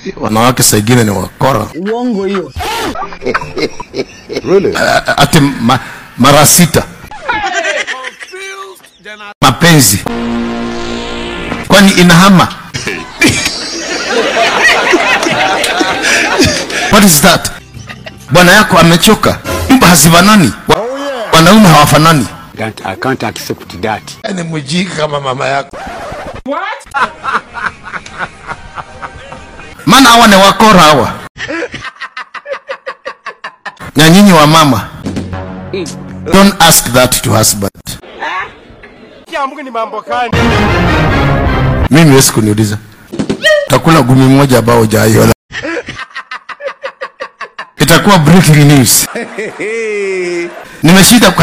wanawake saa ingine ni wakora Uongo hiyo. A- ati ma, mara sita mapenzi kwani inahama what is that bwana yako amechoka nyumba hazifanani Wa- wanaume hawafanani That I can't accept that. ni mjinga kama mama yako maana hawa ni wakora hawa na nyinyi wa mama don't ask that to husband mimi wezi kuniuliza takula gumi moja ambao hujaiola itakuwa breaking news nimeshida kwa